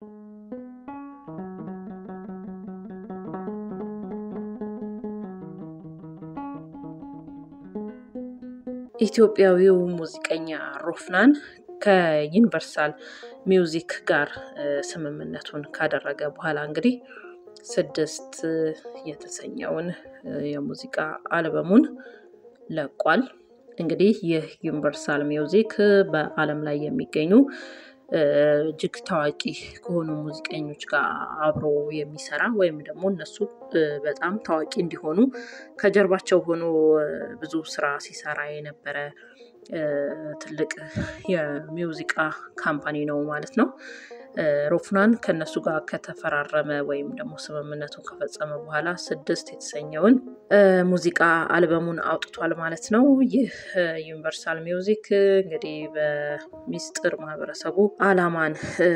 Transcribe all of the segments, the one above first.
ኢትዮጵያዊው ሙዚቀኛ ሮፍናን ከዩኒቨርሳል ሚውዚክ ጋር ስምምነቱን ካደረገ በኋላ እንግዲህ ስድስት የተሰኘውን የሙዚቃ አልበሙን ለቋል። እንግዲህ ይህ ዩኒቨርሳል ሚውዚክ በዓለም ላይ የሚገኙ እጅግ ታዋቂ ከሆኑ ሙዚቀኞች ጋር አብሮ የሚሰራ ወይም ደግሞ እነሱ በጣም ታዋቂ እንዲሆኑ ከጀርባቸው ሆኖ ብዙ ስራ ሲሰራ የነበረ ትልቅ የሚውዚቃ ካምፓኒ ነው ማለት ነው። ሮፍናን ከነሱ ጋር ከተፈራረመ ወይም ደግሞ ስምምነቱን ከፈጸመ በኋላ ስድስት የተሰኘውን ሙዚቃ አልበሙን አውጥቷል ማለት ነው። ይህ ዩኒቨርሳል ሚውዚክ እንግዲህ በሚስጥር ማህበረሰቡ አላማን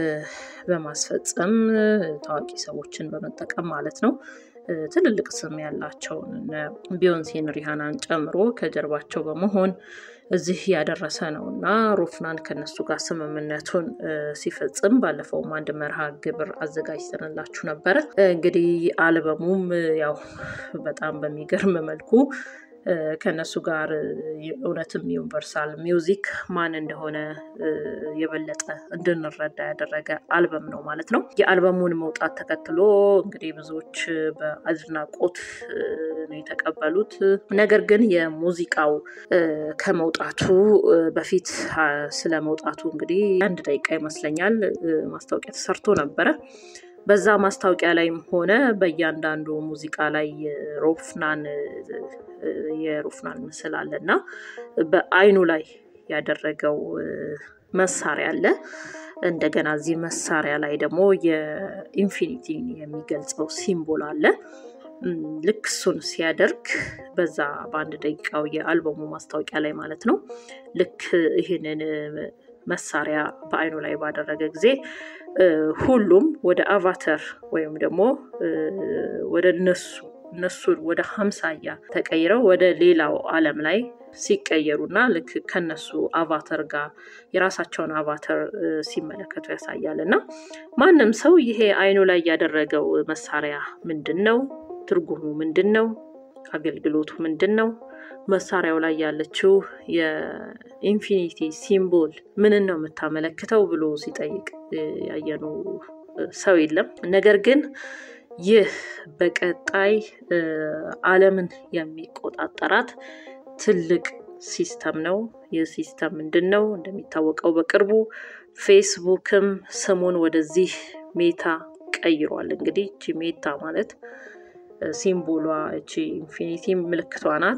በማስፈጸም ታዋቂ ሰዎችን በመጠቀም ማለት ነው ትልልቅ ስም ያላቸውን ቢዮንሴን ሪሃናን ጨምሮ ከጀርባቸው በመሆን እዚህ ያደረሰ ነው እና ሮፍናን ከነሱ ጋር ስምምነቱን ሲፈጽም ባለፈውም አንድ መርሃ ግብር አዘጋጅተንላችሁ ነበረ። እንግዲህ አልበሙም ያው በጣም በሚገርም መልኩ ከነሱ ጋር እውነትም ዩኒቨርሳል ሚውዚክ ማን እንደሆነ የበለጠ እንድንረዳ ያደረገ አልበም ነው ማለት ነው። የአልበሙን መውጣት ተከትሎ እንግዲህ ብዙዎች በአድናቆት ነው የተቀበሉት። ነገር ግን የሙዚቃው ከመውጣቱ በፊት ስለ መውጣቱ እንግዲህ አንድ ደቂቃ ይመስለኛል ማስታወቂያ ተሰርቶ ነበረ። በዛ ማስታወቂያ ላይም ሆነ በእያንዳንዱ ሙዚቃ ላይ ሮፍናን የሮፍናን ምስል አለ እና በአይኑ ላይ ያደረገው መሳሪያ አለ። እንደገና እዚህ መሳሪያ ላይ ደግሞ የኢንፊኒቲን የሚገልጸው ሲምቦል አለ። ልክ እሱን ሲያደርግ በዛ በአንድ ደቂቃው የአልበሙ ማስታወቂያ ላይ ማለት ነው። ልክ ይህንን መሳሪያ በአይኑ ላይ ባደረገ ጊዜ ሁሉም ወደ አቫተር ወይም ደግሞ ወደ እነሱ እነሱን ወደ ሀምሳያ ተቀይረው ወደ ሌላው ዓለም ላይ ሲቀየሩና ልክ ከነሱ አቫተር ጋር የራሳቸውን አቫተር ሲመለከቱ ያሳያል እና ማንም ሰው ይሄ አይኑ ላይ ያደረገው መሳሪያ ምንድን ነው? ትርጉሙ ምንድን ነው? አገልግሎቱ ምንድን ነው? መሳሪያው ላይ ያለችው የኢንፊኒቲ ሲምቦል ምንን ነው የምታመለክተው ብሎ ሲጠይቅ ያየኑ ሰው የለም። ነገር ግን ይህ በቀጣይ ዓለምን የሚቆጣጠራት ትልቅ ሲስተም ነው። ይህ ሲስተም ምንድን ነው? እንደሚታወቀው በቅርቡ ፌስቡክም ስሙን ወደዚህ ሜታ ቀይሯል። እንግዲህ እቺ ሜታ ማለት ሲምቦሏ እቺ ኢንፊኒቲ ምልክቷ ናት።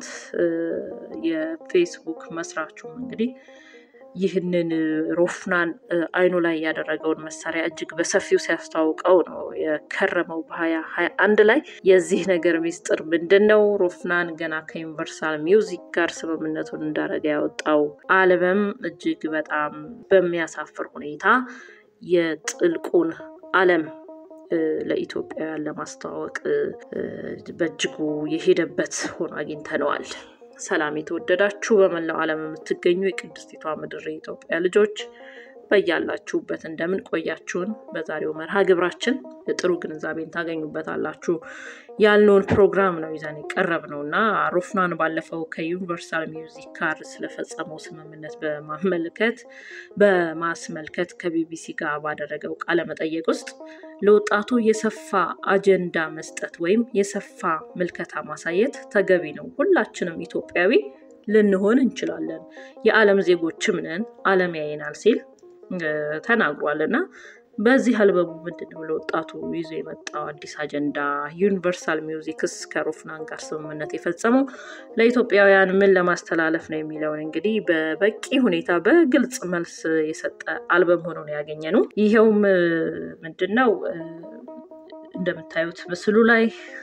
የፌስቡክ መስራቹም እንግዲህ ይህንን ሮፍናን አይኑ ላይ ያደረገውን መሳሪያ እጅግ በሰፊው ሲያስተዋውቀው ነው የከረመው በሀያ ሀያ አንድ ላይ የዚህ ነገር ሚስጥር ምንድን ነው? ሮፍናን ገና ከዩኒቨርሳል ሚውዚክ ጋር ስምምነቱን እንዳደረገ ያወጣው አልበም እጅግ በጣም በሚያሳፍር ሁኔታ የጥልቁን ዓለም ለኢትዮጵያውያን ለማስተዋወቅ በእጅጉ የሄደበት ሆኖ አግኝተነዋል። ሰላም የተወደዳችሁ በመላው ዓለም የምትገኙ የቅድስቲቷ ምድር የኢትዮጵያ ልጆች በያላችሁበት እንደምን ቆያችሁን? በዛሬው መርሃ ግብራችን ጥሩ ግንዛቤን ታገኙበታላችሁ ያልነውን ፕሮግራም ነው ይዘን የቀረብ ነው እና ሮፍናን ባለፈው ከዩኒቨርሳል ሚውዚክ ጋር ስለፈጸመው ስምምነት በማመልከት በማስመልከት ከቢቢሲ ጋር ባደረገው ቃለመጠየቅ ውስጥ ለወጣቱ የሰፋ አጀንዳ መስጠት ወይም የሰፋ ምልከታ ማሳየት ተገቢ ነው። ሁላችንም ኢትዮጵያዊ ልንሆን እንችላለን፣ የዓለም ዜጎችም ነን፣ ዓለም ያየናል ሲል ተናግሯል እና በዚህ አልበሙ ምንድን ነው ለወጣቱ ይዞ የመጣው አዲስ አጀንዳ? ዩኒቨርሳል ሚውዚክስ ከሮፍናን ጋር ስምምነት የፈጸመው ለኢትዮጵያውያን ምን ለማስተላለፍ ነው የሚለውን እንግዲህ በበቂ ሁኔታ በግልጽ መልስ የሰጠ አልበም ሆኖ ነው ያገኘ ነው። ይኸውም ምንድን ነው እንደምታዩት ምስሉ ላይ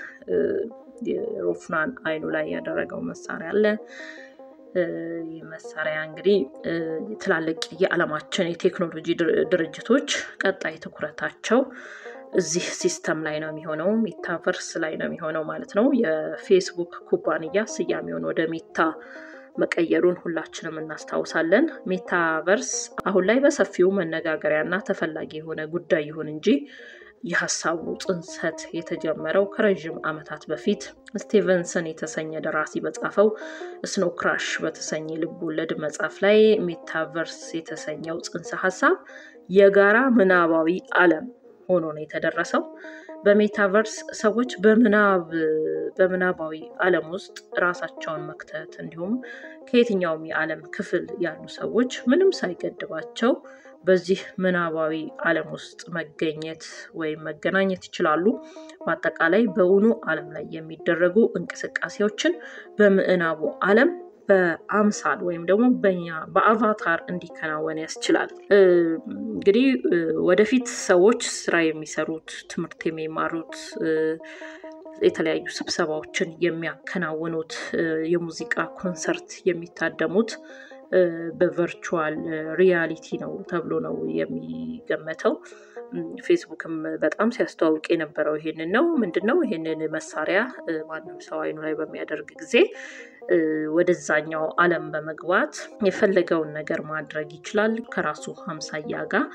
ሮፍናን አይኑ ላይ ያደረገው መሳሪያ አለ። ይህ መሳሪያ እንግዲህ ትላልቅ የዓለማችን የቴክኖሎጂ ድርጅቶች ቀጣይ ትኩረታቸው እዚህ ሲስተም ላይ ነው የሚሆነው፣ ሜታቨርስ ላይ ነው የሚሆነው ማለት ነው። የፌስቡክ ኩባንያ ስያሜውን ወደ ሜታ መቀየሩን ሁላችንም እናስታውሳለን። ሜታቨርስ አሁን ላይ በሰፊው መነጋገሪያና ተፈላጊ የሆነ ጉዳይ ይሁን እንጂ የሀሳቡ ጽንሰት የተጀመረው ከረዥም ዓመታት በፊት ስቲቨንሰን የተሰኘ ደራሲ በጻፈው ስኖው ክራሽ በተሰኘ ልብ ወለድ መጽሐፍ ላይ ሜታቨርስ የተሰኘው ጽንሰ ሀሳብ የጋራ ምናባዊ ዓለም ሆኖ ነው የተደረሰው። በሜታቨርስ ሰዎች በምናብ በምናባዊ ዓለም ውስጥ ራሳቸውን መክተት እንዲሁም ከየትኛውም የዓለም ክፍል ያሉ ሰዎች ምንም ሳይገድባቸው በዚህ ምናባዊ ዓለም ውስጥ መገኘት ወይም መገናኘት ይችላሉ። በአጠቃላይ በእውኑ ዓለም ላይ የሚደረጉ እንቅስቃሴዎችን በምዕናቡ ዓለም በአምሳል ወይም ደግሞ በኛ በአቫታር እንዲከናወን ያስችላል። እንግዲህ ወደፊት ሰዎች ስራ የሚሰሩት ትምህርት የሚማሩት የተለያዩ ስብሰባዎችን የሚያከናውኑት የሙዚቃ ኮንሰርት የሚታደሙት በቨርቹዋል ሪያሊቲ ነው ተብሎ ነው የሚገመተው። ፌስቡክም በጣም ሲያስተዋውቅ የነበረው ይሄንን ነው። ምንድን ነው ይሄንን መሳሪያ ማንም ሰው አይኑ ላይ በሚያደርግ ጊዜ ወደዛኛው ዓለም በመግባት የፈለገውን ነገር ማድረግ ይችላል። ከራሱ ሀምሳያ ጋር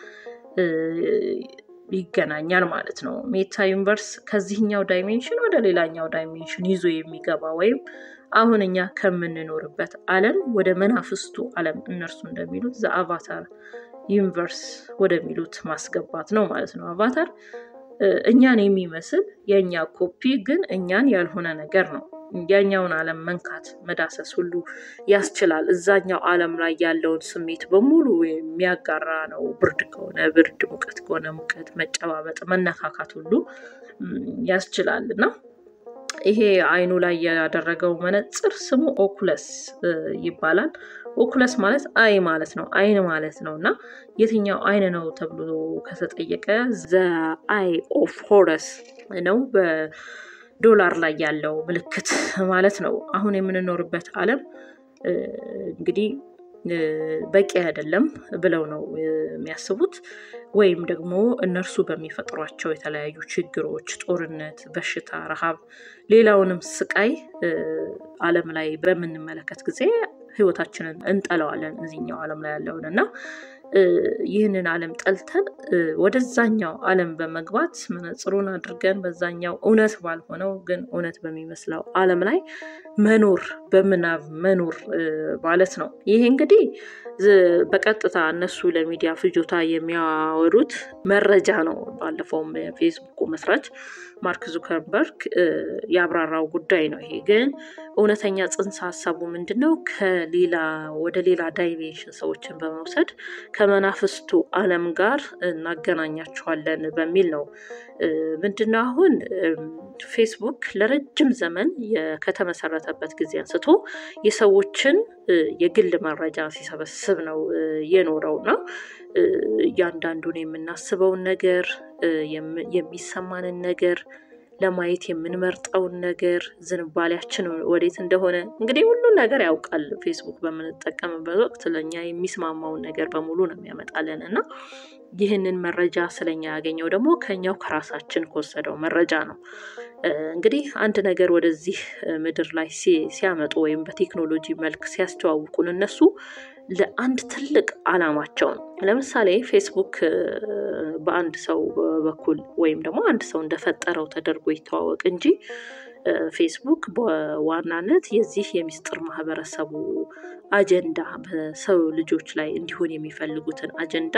ይገናኛል ማለት ነው። ሜታ ዩኒቨርስ ከዚህኛው ዳይሜንሽን ወደ ሌላኛው ዳይሜንሽን ይዞ የሚገባ ወይም አሁን እኛ ከምንኖርበት ዓለም ወደ መናፍስቱ ዓለም እነርሱ እንደሚሉት ዘአቫታር ዩኒቨርስ ወደሚሉት ማስገባት ነው ማለት ነው። አቫታር እኛን የሚመስል የእኛ ኮፒ ግን እኛን ያልሆነ ነገር ነው። ያኛውን ዓለም መንካት መዳሰስ ሁሉ ያስችላል። እዛኛው ዓለም ላይ ያለውን ስሜት በሙሉ የሚያጋራ ነው። ብርድ ከሆነ ብርድ፣ ሙቀት ከሆነ ሙቀት፣ መጨባበጥ፣ መነካካት ሁሉ ያስችላል እና ይሄ አይኑ ላይ ያደረገው መነጽር ስሙ ኦኩለስ ይባላል። ኦኩለስ ማለት አይ ማለት ነው፣ አይን ማለት ነው እና የትኛው አይን ነው ተብሎ ከተጠየቀ ዘ አይ ኦፍ ሆረስ ነው በዶላር ላይ ያለው ምልክት ማለት ነው። አሁን የምንኖርበት ዓለም እንግዲህ በቂ አይደለም ብለው ነው የሚያስቡት። ወይም ደግሞ እነርሱ በሚፈጥሯቸው የተለያዩ ችግሮች፣ ጦርነት፣ በሽታ፣ ረሃብ፣ ሌላውንም ስቃይ ዓለም ላይ በምንመለከት ጊዜ ህይወታችንን እንጠለዋለን እዚህኛው ዓለም ላይ ያለውን እና ይህንን ዓለም ጠልተን ወደዛኛው ዓለም በመግባት መነጽሩን አድርገን በዛኛው እውነት ባልሆነው ግን እውነት በሚመስለው ዓለም ላይ መኖር በምናብ መኖር ማለት ነው። ይሄ እንግዲህ በቀጥታ እነሱ ለሚዲያ ፍጆታ የሚያወሩት መረጃ ነው። ባለፈውም የፌስቡኩ መስራች ማርክ ዙከርበርግ ያብራራው ጉዳይ ነው። ይሄ ግን እውነተኛ ጽንሰ ሀሳቡ ምንድን ነው? ከሌላ ወደ ሌላ ዳይሜንሽን ሰዎችን በመውሰድ ከመናፍስቱ ዓለም ጋር እናገናኛቸዋለን በሚል ነው። ምንድነው አሁን ፌስቡክ ለረጅም ዘመን ከተመሰረተበት ጊዜ አንስቶ የሰዎችን የግል መረጃ ሲሰበስብ ነው የኖረው እና እያንዳንዱን የምናስበውን ነገር የሚሰማንን ነገር ለማየት የምንመርጠውን ነገር ዝንባሌያችን ወዴት እንደሆነ እንግዲህ ሁሉን ነገር ያውቃል። ፌስቡክ በምንጠቀምበት ወቅት ለእኛ የሚስማማውን ነገር በሙሉ ነው የሚያመጣልን እና ይህንን መረጃ ስለኛ ያገኘው ደግሞ ከኛው ከራሳችን ከወሰደው መረጃ ነው። እንግዲህ አንድ ነገር ወደዚህ ምድር ላይ ሲያመጡ ወይም በቴክኖሎጂ መልክ ሲያስተዋውቁን እነሱ ለአንድ ትልቅ ዓላማቸው ነው። ለምሳሌ ፌስቡክ በአንድ ሰው በኩል ወይም ደግሞ አንድ ሰው እንደፈጠረው ተደርጎ ይተዋወቅ እንጂ ፌስቡክ በዋናነት የዚህ የሚስጥር ማህበረሰቡ አጀንዳ በሰው ልጆች ላይ እንዲሆን የሚፈልጉትን አጀንዳ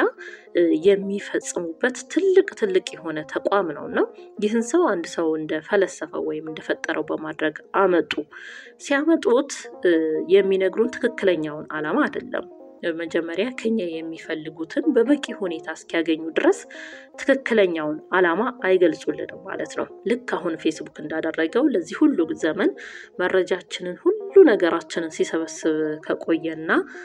የሚፈጽሙበት ትልቅ ትልቅ የሆነ ተቋም ነው እና ይህን ሰው አንድ ሰው እንደፈለሰፈው ወይም እንደፈጠረው በማድረግ አመጡ። ሲያመጡት የሚነግሩን ትክክለኛውን ዓላማ አይደለም። መጀመሪያ ከኛ የሚፈልጉትን በበቂ ሁኔታ እስኪያገኙ ድረስ ትክክለኛውን ዓላማ አይገልጹልንም ማለት ነው። ልክ አሁን ፌስቡክ እንዳደረገው ለዚህ ሁሉ ዘመን መረጃችንን ሁሉ ነገራችንን ሲሰበስብ ከቆየና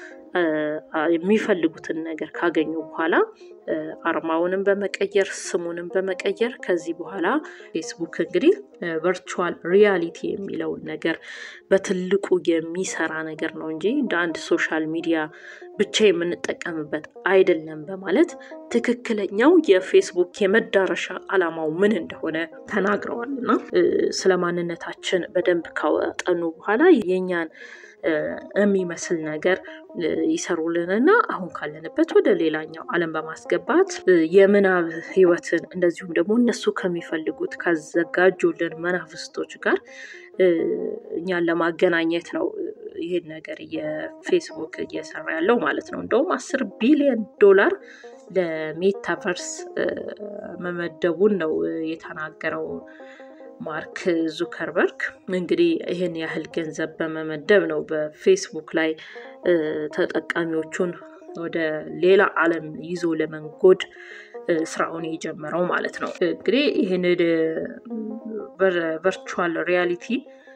የሚፈልጉትን ነገር ካገኙ በኋላ አርማውንም በመቀየር ስሙንም በመቀየር ከዚህ በኋላ ፌስቡክ እንግዲህ ቨርቹዋል ሪያሊቲ የሚለውን ነገር በትልቁ የሚሰራ ነገር ነው እንጂ እንደ አንድ ሶሻል ሚዲያ ብቻ የምንጠቀምበት አይደለም በማለት ትክክለኛው የፌስቡክ የመዳረሻ ዓላማው ምን እንደሆነ ተናግረዋል እና ስለ ማንነታችን በደንብ ካወጠኑ በኋላ የኛን የሚመስል ነገር ይሰሩልንና አሁን ካለንበት ወደ ሌላኛው ዓለም በማስገባት የምናብ ህይወትን እንደዚሁም ደግሞ እነሱ ከሚፈልጉት ካዘጋጁልን መናፍስቶች ጋር እኛን ለማገናኘት ነው ይህን ነገር የፌስቡክ እየሰራ ያለው ማለት ነው። እንደውም አስር ቢሊዮን ዶላር ለሜታቨርስ መመደቡን ነው የተናገረው ማርክ ዙከርበርግ። እንግዲህ ይህን ያህል ገንዘብ በመመደብ ነው በፌስቡክ ላይ ተጠቃሚዎቹን ወደ ሌላ ዓለም ይዞ ለመንጎድ ስራውን የጀመረው ማለት ነው። እንግዲህ ይህን ቨርቹዋል ሪያሊቲ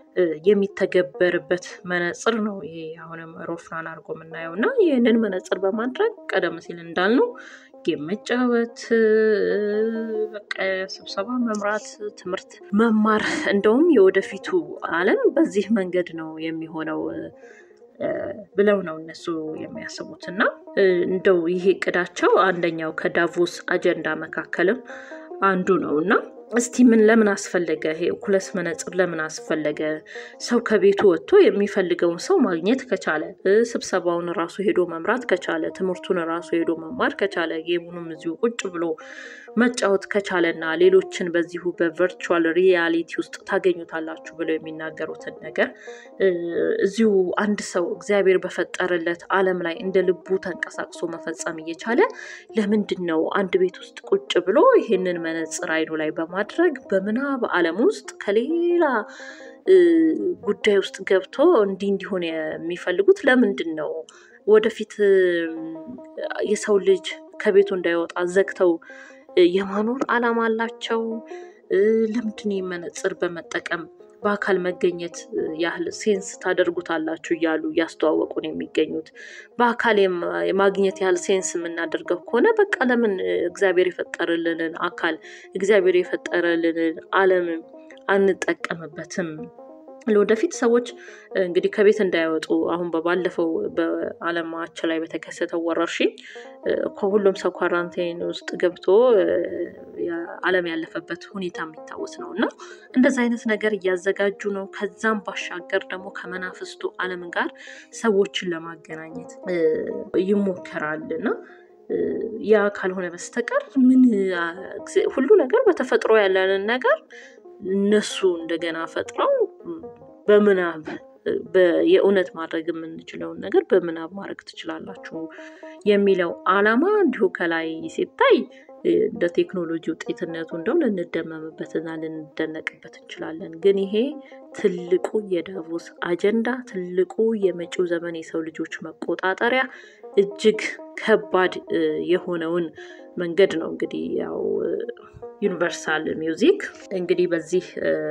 የሚተገበርበት መነጽር ነው ይሄ አሁንም ሮፍናን አድርጎ የምናየው እና ይህንን መነጽር በማድረግ ቀደም ሲል እንዳልነው ጌም መጫወት፣ በቃ ስብሰባ መምራት፣ ትምህርት መማር፣ እንደውም የወደፊቱ ዓለም በዚህ መንገድ ነው የሚሆነው ብለው ነው እነሱ የሚያስቡት እና እንደው ይሄ እቅዳቸው አንደኛው ከዳቮስ አጀንዳ መካከልም አንዱ ነው እና እስቲ ምን ለምን አስፈለገ? ይሄ ኦኩለስ መነጽር ለምን አስፈለገ? ሰው ከቤቱ ወጥቶ የሚፈልገውን ሰው ማግኘት ከቻለ፣ ስብሰባውን ራሱ ሄዶ መምራት ከቻለ፣ ትምህርቱን ራሱ ሄዶ መማር ከቻለ፣ ጌሙንም እዚሁ ቁጭ ብሎ መጫወት ከቻለ እና ሌሎችን በዚሁ በቨርቹዋል ሪያሊቲ ውስጥ ታገኙታላችሁ ብለው የሚናገሩትን ነገር እዚሁ አንድ ሰው እግዚአብሔር በፈጠረለት ዓለም ላይ እንደ ልቡ ተንቀሳቅሶ መፈጸም እየቻለ ለምንድን ነው አንድ ቤት ውስጥ ቁጭ ብሎ ይሄንን መነጽር አይኑ ላይ በማድረግ በምናብ ዓለም ውስጥ ከሌላ ጉዳይ ውስጥ ገብቶ እንዲህ እንዲሆን የሚፈልጉት ለምንድን ነው? ወደፊት የሰው ልጅ ከቤቱ እንዳይወጣ ዘግተው የማኖር ዓላማ አላቸው። ለምንድን መነጽር በመጠቀም በአካል መገኘት ያህል ሴንስ ታደርጉታላችሁ እያሉ እያስተዋወቁን የሚገኙት በአካል የማግኘት ያህል ሴንስ የምናደርገው ከሆነ በቃ ለምን እግዚአብሔር የፈጠረልንን አካል እግዚአብሔር የፈጠረልንን ዓለም አንጠቀምበትም? ለወደፊት ሰዎች እንግዲህ ከቤት እንዳይወጡ አሁን በባለፈው በዓለማችን ላይ በተከሰተው ወረርሽኝ ከሁሉም ሰው ኳራንታይን ውስጥ ገብቶ ዓለም ያለፈበት ሁኔታ የሚታወስ ነው እና እንደዚ አይነት ነገር እያዘጋጁ ነው። ከዛም ባሻገር ደግሞ ከመናፍስቱ ዓለም ጋር ሰዎችን ለማገናኘት ይሞከራል እና ያ ካልሆነ በስተቀር ምን ሁሉ ነገር በተፈጥሮ ያለንን ነገር እነሱ እንደገና ፈጥረው በምናብ የእውነት ማድረግ የምንችለውን ነገር በምናብ ማድረግ ትችላላችሁ የሚለው ዓላማ እንዲሁ ከላይ ሲታይ እንደ ቴክኖሎጂ ውጤትነቱ እንደው ልንደመምበትና ልንደነቅበት እንችላለን። ግን ይሄ ትልቁ የዳቮስ አጀንዳ፣ ትልቁ የመጪው ዘመን የሰው ልጆች መቆጣጠሪያ እጅግ ከባድ የሆነውን መንገድ ነው እንግዲህ ያው ዩኒቨርሳል ሚውዚክ እንግዲህ በዚህ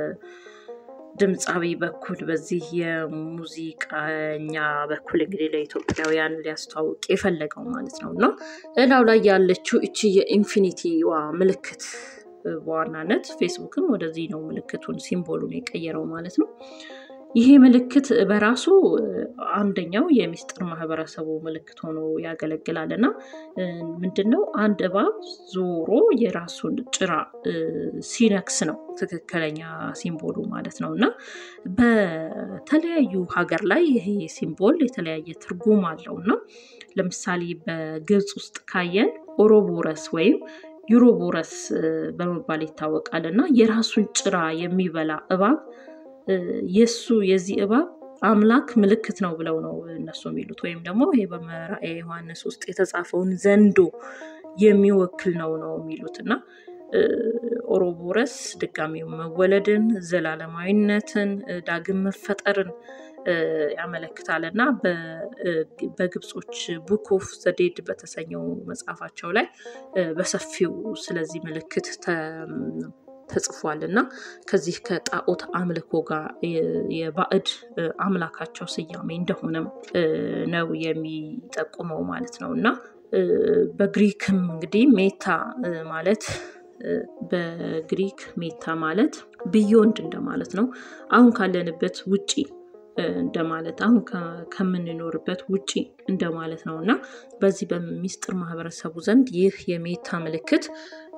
ድምፃዊ በኩል በዚህ የሙዚቀኛ በኩል እንግዲህ ለኢትዮጵያውያን ሊያስተዋውቅ የፈለገው ማለት ነው እና እላው ላይ ያለችው እቺ የኢንፊኒቲዋ ምልክት በዋናነት ፌስቡክም ወደዚህ ነው ምልክቱን ሲምቦሉን የቀየረው ማለት ነው። ይሄ ምልክት በራሱ አንደኛው የሚስጥር ማህበረሰቡ ምልክት ሆኖ ያገለግላል እና ምንድነው አንድ እባብ ዞሮ የራሱን ጭራ ሲነክስ ነው ትክክለኛ ሲምቦሉ ማለት ነው እና በተለያዩ ሀገር ላይ ይሄ ሲምቦል የተለያየ ትርጉም አለው እና ለምሳሌ በግብፅ ውስጥ ካየን ኦሮቦረስ ወይም ዩሮቦረስ በመባል ይታወቃል እና የራሱን ጭራ የሚበላ እባብ የእሱ የዚህ እባብ አምላክ ምልክት ነው ብለው ነው እነሱ የሚሉት ወይም ደግሞ ይሄ በመራእየ ዮሐንስ ውስጥ የተጻፈውን ዘንዶ የሚወክል ነው ነው የሚሉት እና ኦሮቦረስ ድጋሚ መወለድን፣ ዘላለማዊነትን፣ ዳግም መፈጠርን ያመለክታል እና በግብጾች ቡክ ኦፍ ዘዴድ በተሰኘው መጽሐፋቸው ላይ በሰፊው ስለዚህ ምልክት ተጽፏል እና ከዚህ ከጣዖት አምልኮ ጋር የባዕድ አምላካቸው ስያሜ እንደሆነም ነው የሚጠቁመው ማለት ነው እና በግሪክም እንግዲህ ሜታ ማለት በግሪክ ሜታ ማለት ቢዮንድ እንደማለት ነው። አሁን ካለንበት ውጪ እንደማለት አሁን ከምንኖርበት ውጪ እንደማለት ነው እና በዚህ በሚስጥር ማህበረሰቡ ዘንድ ይህ የሜታ ምልክት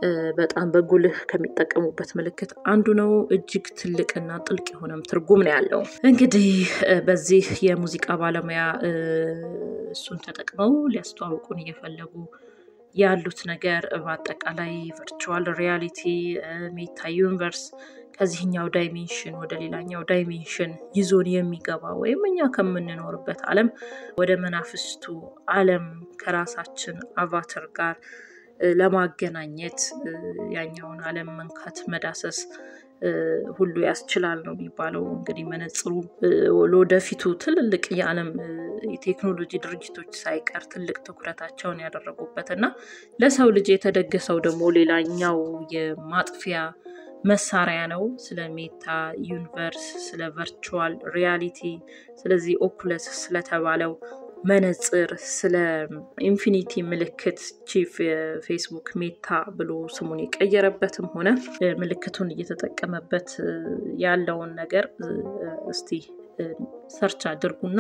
በጣም በጉልህ ከሚጠቀሙበት ምልክት አንዱ ነው። እጅግ ትልቅና ጥልቅ የሆነም ትርጉም ነው ያለው። እንግዲህ በዚህ የሙዚቃ ባለሙያ እሱን ተጠቅመው ሊያስተዋውቁን እየፈለጉ ያሉት ነገር በአጠቃላይ ቨርቹዋል ሪያሊቲ ሜታ ዩኒቨርስ ከዚህኛው ዳይሜንሽን ወደ ሌላኛው ዳይሜንሽን ይዞን የሚገባ ወይም እኛ ከምንኖርበት ዓለም ወደ መናፍስቱ ዓለም ከራሳችን አቫተር ጋር ለማገናኘት ያኛውን ዓለም መንካት፣ መዳሰስ ሁሉ ያስችላል ነው የሚባለው። እንግዲህ መነጽሩ ለወደፊቱ ትልልቅ የዓለም የቴክኖሎጂ ድርጅቶች ሳይቀር ትልቅ ትኩረታቸውን ያደረጉበት እና ለሰው ልጅ የተደገሰው ደግሞ ሌላኛው የማጥፊያ መሳሪያ ነው። ስለ ሜታ ዩኒቨርስ፣ ስለ ቨርቹዋል ሪያሊቲ፣ ስለዚህ ኦኩለስ ስለተባለው መነጽር፣ ስለ ኢንፊኒቲ ምልክት ቺፍ የፌስቡክ ሜታ ብሎ ስሙን የቀየረበትም ሆነ ምልክቱን እየተጠቀመበት ያለውን ነገር እስቲ ሰርች አድርጉና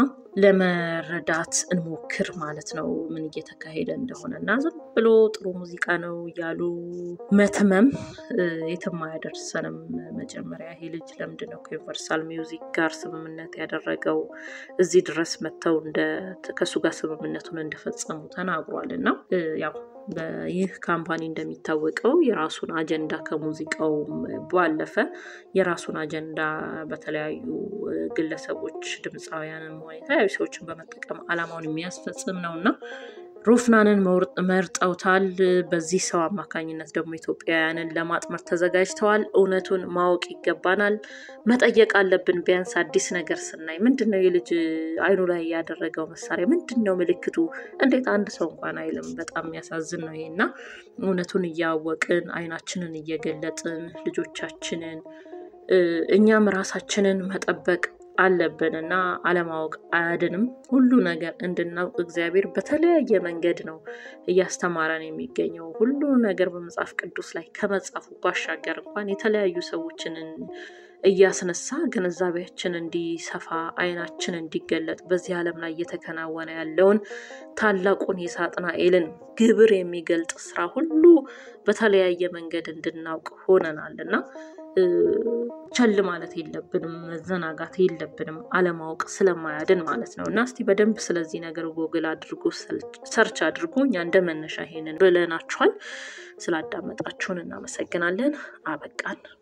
ለመረዳት እንሞክር ማለት ነው፣ ምን እየተካሄደ እንደሆነ እና ዝም ብሎ ጥሩ ሙዚቃ ነው እያሉ መትመም የትም አያደርሰንም። መጀመሪያ ይሄ ልጅ ለምንድን ነው ከዩኒቨርሳል ሚውዚክ ጋር ስምምነት ያደረገው? እዚህ ድረስ መጥተው ከእሱ ጋር ስምምነቱን እንደፈጸሙ ተናግሯል እና ያው ይህ ካምፓኒ እንደሚታወቀው የራሱን አጀንዳ ከሙዚቃው ባለፈ የራሱን አጀንዳ በተለያዩ ግለሰቦች ድምፃውያንም ሆነ የተለያዩ ሰዎችን በመጠቀም አላማውን የሚያስፈጽም ነው እና ሮፍናንን መርጠውታል። በዚህ ሰው አማካኝነት ደግሞ ኢትዮጵያውያንን ለማጥመር ተዘጋጅተዋል። እውነቱን ማወቅ ይገባናል፣ መጠየቅ አለብን። ቢያንስ አዲስ ነገር ስናይ ምንድን ነው የልጅ አይኑ ላይ ያደረገው መሳሪያ ምንድን ነው ምልክቱ? እንዴት አንድ ሰው እንኳን አይልም። በጣም የሚያሳዝን ነው ይሄ እና እውነቱን እያወቅን አይናችንን እየገለጥን ልጆቻችንን እኛም ራሳችንን መጠበቅ አለብን እና አለማወቅ አያድንም። ሁሉ ነገር እንድናውቅ እግዚአብሔር በተለያየ መንገድ ነው እያስተማረን የሚገኘው። ሁሉ ነገር በመጽሐፍ ቅዱስ ላይ ከመጻፉ ባሻገር እንኳን የተለያዩ ሰዎችን እያስነሳ ግንዛቤያችን እንዲሰፋ አይናችን እንዲገለጥ በዚህ ዓለም ላይ እየተከናወነ ያለውን ታላቁን የሳጥናኤልን ግብር የሚገልጥ ስራ ሁሉ በተለያየ መንገድ እንድናውቅ ሆነናል እና ቸል ማለት የለብንም፣ መዘናጋት የለብንም። አለማወቅ ስለማያድን ማለት ነው እና እስቲ በደንብ ስለዚህ ነገር ጎግል አድርጎ ሰርች አድርጎ እኛ እንደ መነሻ ይሄንን ብለናችኋል። ስላዳመጣችሁን እናመሰግናለን። አበቃን።